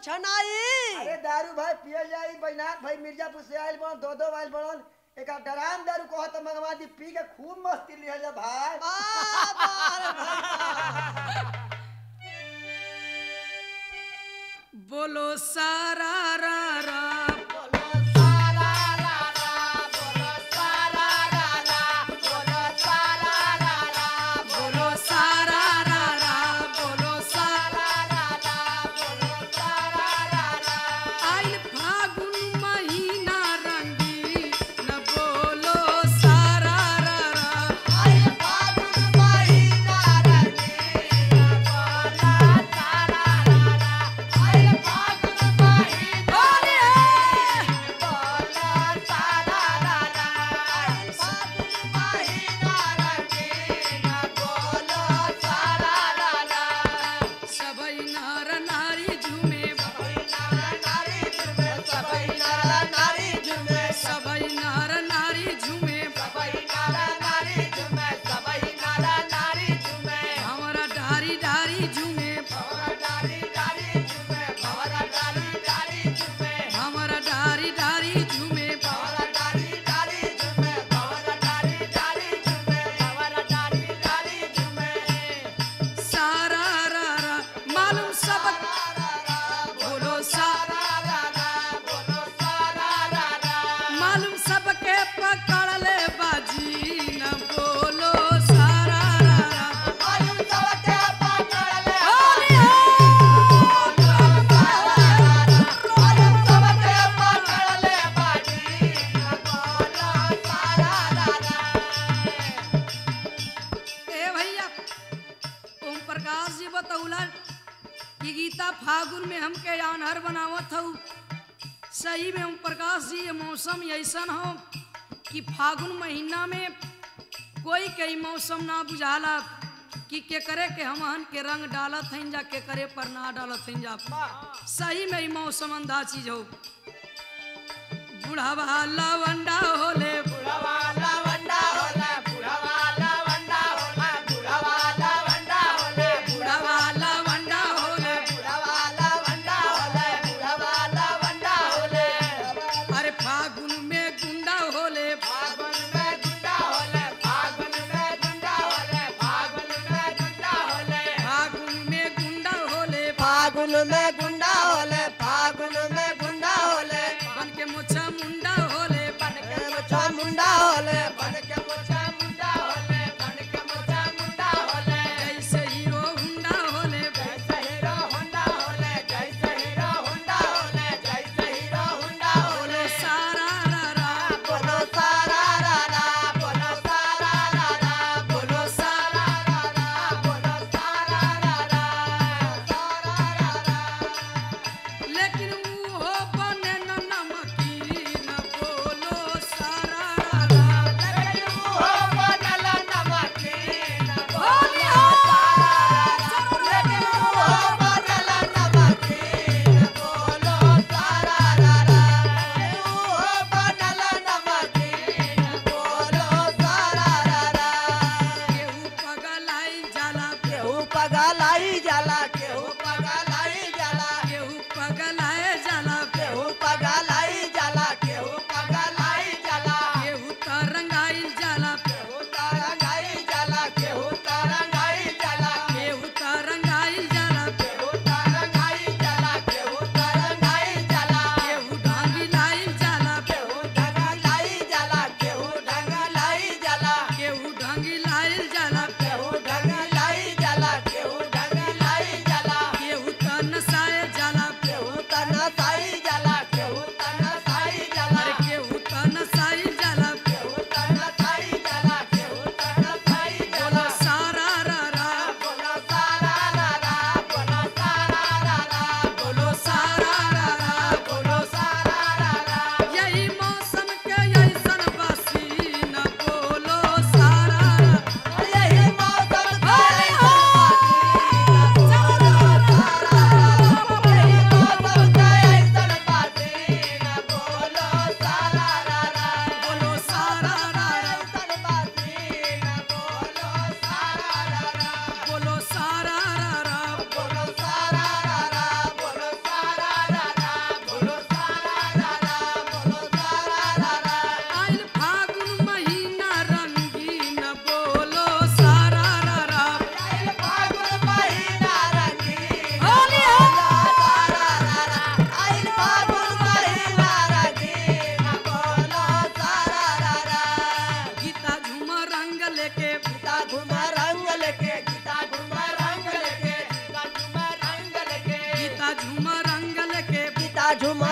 छनाई अरे दारू भाई पियल जाई बैनाथ भाई मिर्जापुर से आइल बन दो दो आइल बड़न एक डराम दारू कहो तो मंगवा दी पी के खूब मस्ती लिहल जा भाई आ, बारे भाई बोलो सारा रा रा बोलो सारा रा रा बोलो सारा आइल फागुन महीना रंगी न बोलो सारा रा रा बोले सबई नर नारी झूमे सबई नर नारी झूमे हमरा डारी डारी झूमे हमरा डारी डारी झूमे सारा रा रा मालूम सब बोलो सारा मालूम सबके पकड़ ले बाजी न बोलो सारा रा रा बोलिए ए भैया ओम प्रकाश जी बतौला कि गीता फागुन में हमके आनहर बनावत हूँ सही में ओम प्रकाश जी ये मौसम ऐसन हो कि फागुन महीना में कोई कई मौसम ना बुझाला कि के करे के हमहन के रंग डालत हइन जा के करे पर ना डालत हइन जा सही में ई मौसम अंधा चीज हो बुढ़ावा लवंडा होले बुढ़ावा लवंडा होले अरे फागुन में गुंडा होले फागुन में गुंडा होले फागुन में गुंडा होले फागुन में गुंडा होले बन के मुछा मुंडा होले बन के मुछा मुंडा होले बन के मुछा जैसे हीरो हुंडा होले बोलो सारा रा रा बोलो सारा रा रा बोलो सारा रा रा बोलो सारा रा रा बोलो सारा रा रा सारा रा रा झुमा